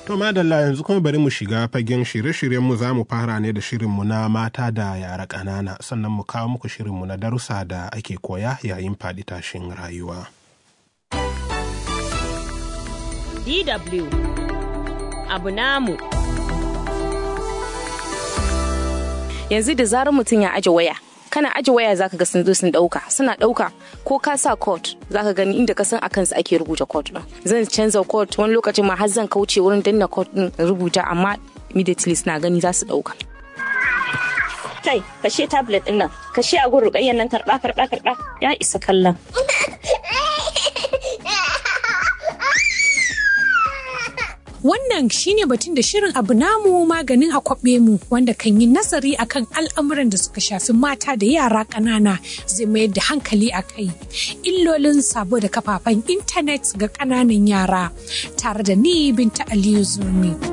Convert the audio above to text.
To madalla yanzu kuma bari mu shiga fagen shirye-shiryenmu za mu fara ne da shirinmu na mata da yara ƙanana sannan mu kawo muku shirinmu na darussa da ake koya yayin faɗi tashin rayuwa. DW abu namu. Yanzu da zarar mutum ya aje waya, kana aje waya zaka ga sun zo sun dauka suna dauka ko ka sa code zaka gani inda ka san a kansu ake rubuta code din zan canza code wani lokacin ma har zan kauce wurin danna code din rubuta amma immediately suna gani za su dauka kai kashe tablet din nan kashe a gurin rukayyan nan karba karba karba ya isa kallon Wannan shine batun da shirin abu namu maganin akwabe mu wanda kan yi nazari akan al'amuran da suka shafi mata da yara ƙanana zai mayar da hankali a kai. Illolin sabo da kafafen intanet ga ƙananan yara tare da ni Binta Aliyu Zurmi.